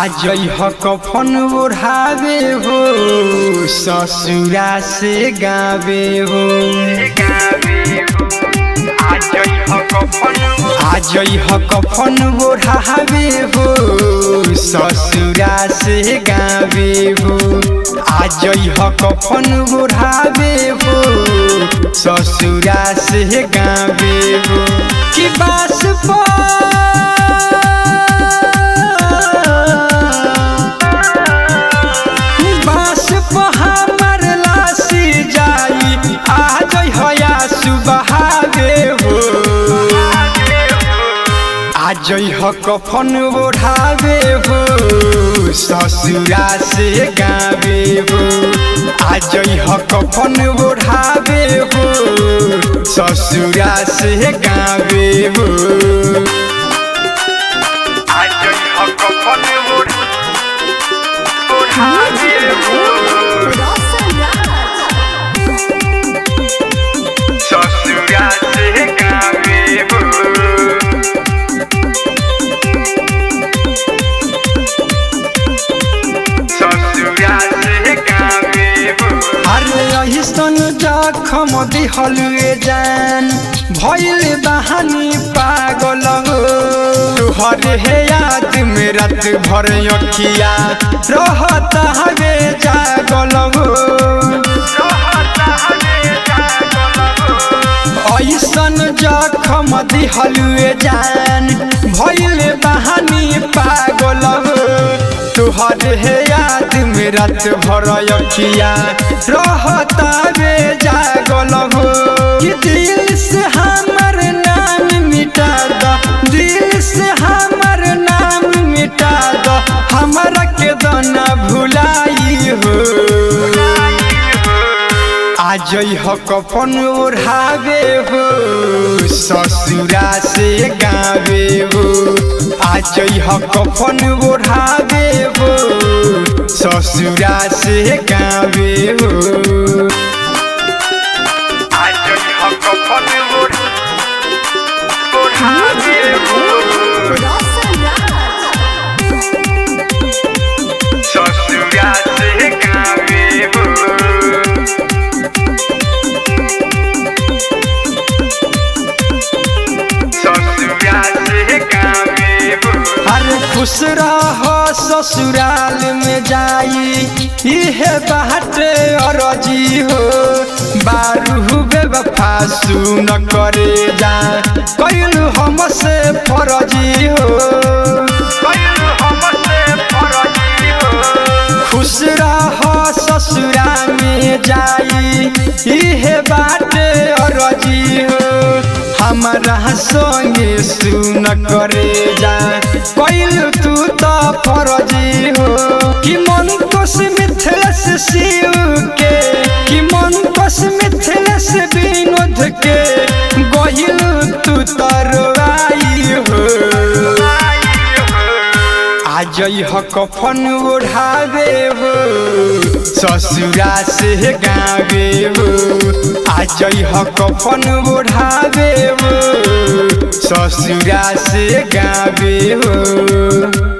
आज ह कफन ओढ़ावे हो ससुरा से गावे हो आज ह कफन ओढ़ावे हो ससुरा से गावे हो आज ह कफन ओढ़ावे हो ससुरा से गावे हो कि बास बास हमर लासी जाई आज हया सुबहावे हो आज ह कफन ओढ़ावे हो ससुरा से गावे हो आज ह कफन ओढ़ावे हो ससुरा से गावे हो आज ह कफन ओढ़ावे हो Roshan Raj. ससुरा से गावे हो ससुरा से गावे हो अरे अहिसन जखम दिहल जान भइल बहानी पागल हो तुहरे हे याद में रात भर अखिया रहता हवे जागल हो रहता हवे जागल हो ऐसन जखम दिहलुए जान भइल बहानी पागल हो तुहर हे याद में रात भर अखिया रहता रे जागल हो कि दिल से हमर नाम मिटा द दिल से हमर नाम मिटा द हमरा के दना भुलाई हो आज ह कफन ओढ़ावे हो ससुरा से गावे हो आज ह कफन ओढ़ावे हो ससुरा से गावे हो आज ह कफन ओढ़ावे हो Roshan Raj. ससुरा से गावे हो ससुरा से गावे हो अरे खुश रहो ससुराल में जाई इहे बाटे अरजी हो बारू बेवफा सुन करे जा कैलू हमसे फरजी हो कैलू हमसे फरजी हो खुश रहो ससुरा में जाई इहे बाटे अरजी हो हमारा संगे सुन करे जा कैल तू तो फरजी हो कि मन कोस मिथिलेश शिव के कि मन कोस मिथिलेश विनोद के गहिल तू तरवाई हो आज ह कफन ओढ़ावे हो ससुरा से गावे हो आज ह कफन ओढ़ावे हो ससुरा से गावे हो